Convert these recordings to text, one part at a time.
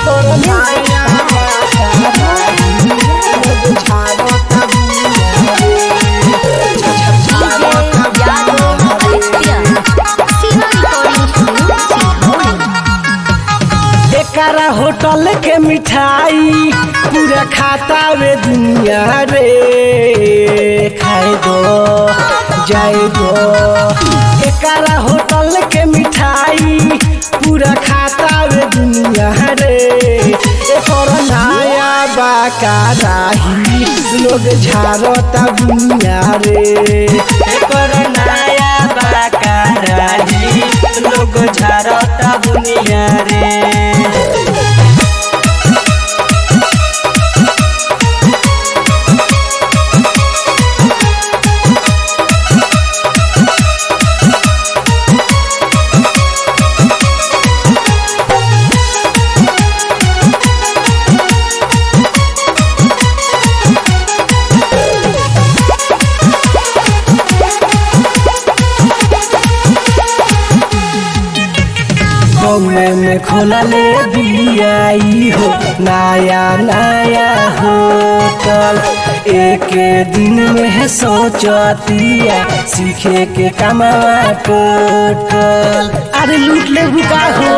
एकर नया बाकाराही लोग झाड़ता बुनिया रे झाड़ता एकरा होटल के मिठाई पूरा खाता वे दुनिया रे खाए दो जाए दो एकरा होटल के मिठाई पूरा खाता वे दुनिया रे एकर नया बाकाराही लोग झाड़ता दुनिया रे एकर नया बाकाराही लोग झाड़ता बुनिया रे कौए में खोलले बियाई हो नया नया होटल एक दिन में है सोचतिया सीखे के कमावा टोटल अरे लूट ले बुका हो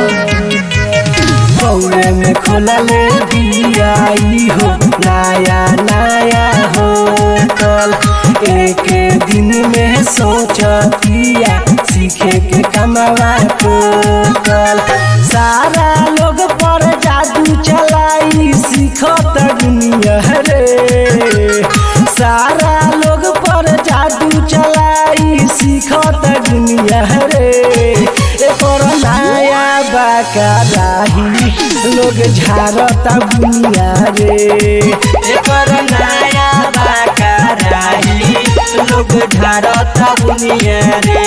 कौए में खोलले बियाई हो नया नया होटल एक दिन में सोचतिया सीखे के कमावा टोटल सारा लोग पर जादू चलाई सीखत दुनिया रे सारा लोग पर जादू चलाई सीखत दुनिया रे एकर नया बाकाराही लोग झाड़ता बुनिया रे एकर नया बाकाराही लोग झाड़ता बुनिया रे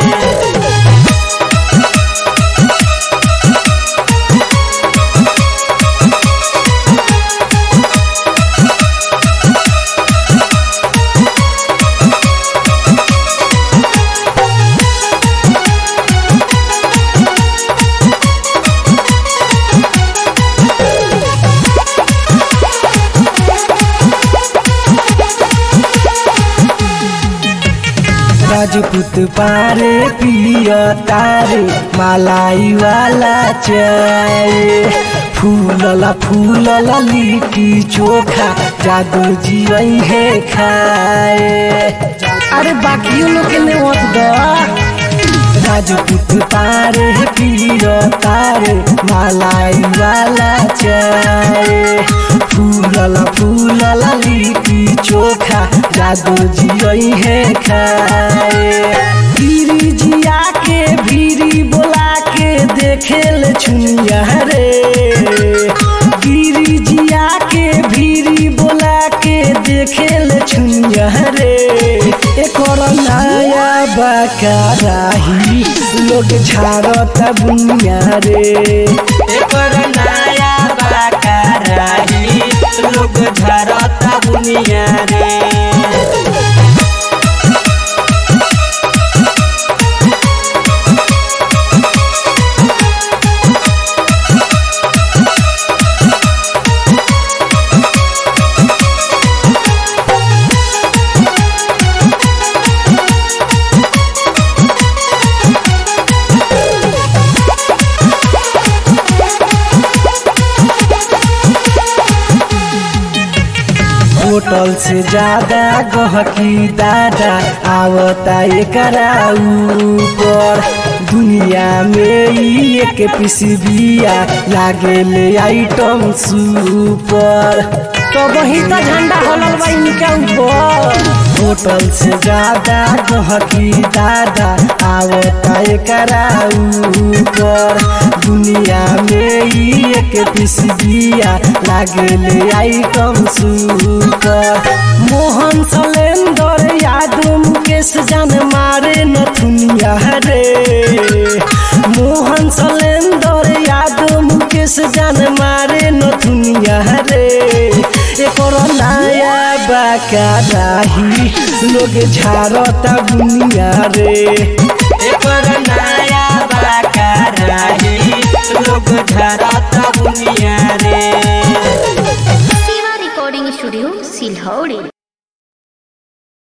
राजपूत पारे पिय तारे मलाई वाला चाय फूलला फूलला लिट्टी चोखा जादू जीवन है खाए अरे बाकी लोग के ने मत दा राजपूत तारे पिय तारे मलाई वाला चाय फूलला फूलला लिट्टी चोखा जादू जियई है खाए भीरी जिया के भीरी बोला के देखेल छुनिया रे गिरी जिया के भीरी बोला के देखेल छुनिया रे एकर नया बाकाराही लोग झाड़ता बुनिया रे एकर नया बाकाराही लोग झाड़ता बुनिया रे होटल से ज्यादा गहकी दादा आवता एकरा ऊपर दुनिया में ई एक पीस बिया लागे ले आइटम सुपर तो वही तो झंडा हलल बा इनके ऊपर होटल से ज्यादा गहकी दादा आवता एकरा ऊपर दुनिया में ई एक पीस बिया लागे ले आइटम सुपर मोहन सलेंदर यादव मुकेश जान मारे नथुनिया रे मोहन सलेंदर यादव मुकेश जान मारे नथुनिया रे एकर नया बाकाराही लोग झाड़ता बुनिया रे एकर नया बाकाराही लोग झाड़ता बुनिया स्टूडियो सिलहौड़ी